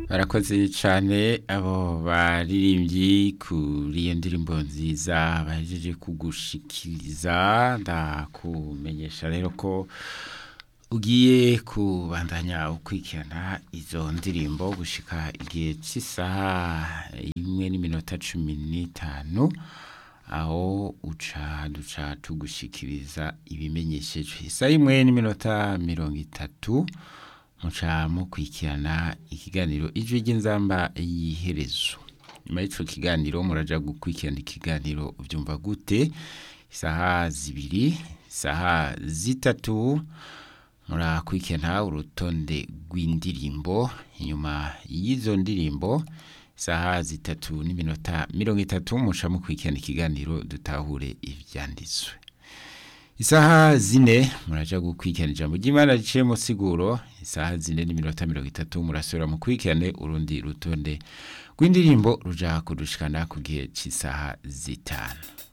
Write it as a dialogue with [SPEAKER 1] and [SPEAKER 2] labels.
[SPEAKER 1] barakoze cyane abo baririmbyi kuri iyo ndirimbo nziza bahejeje kugushikiriza ndakumenyesha rero ko ugiye kubandanya ukurikirana izo ndirimbo gushika igihe cy'isaha imwe n'iminota cumi n'itanu aho uca duca tugushikiriza ibimenyesheje isaha imwe n'iminota mirongo itatu muca mukurikirana ikiganiro ijwi ry'inzamba y'iherezo nyuma y'icyo kiganiro muraja gukurikirana ikiganiro byumva gute isaha zibiri isaha zitatu murakurikirana urutonde rw'indirimbo inyuma y'izo ndirimbo isaha zitatu n'iminota mirongo itatu muca mukurikirana ikiganiro dutahure ibyanditswe isaha zine muraja gukurikirana ijambo ry'imana riciye mu siguro isaha zine n'iminota mirongo itatu murasubira mukurikirane urundi rutonde rw'indirimbo ruja kudushikana ku gihe cy'isaha zitanu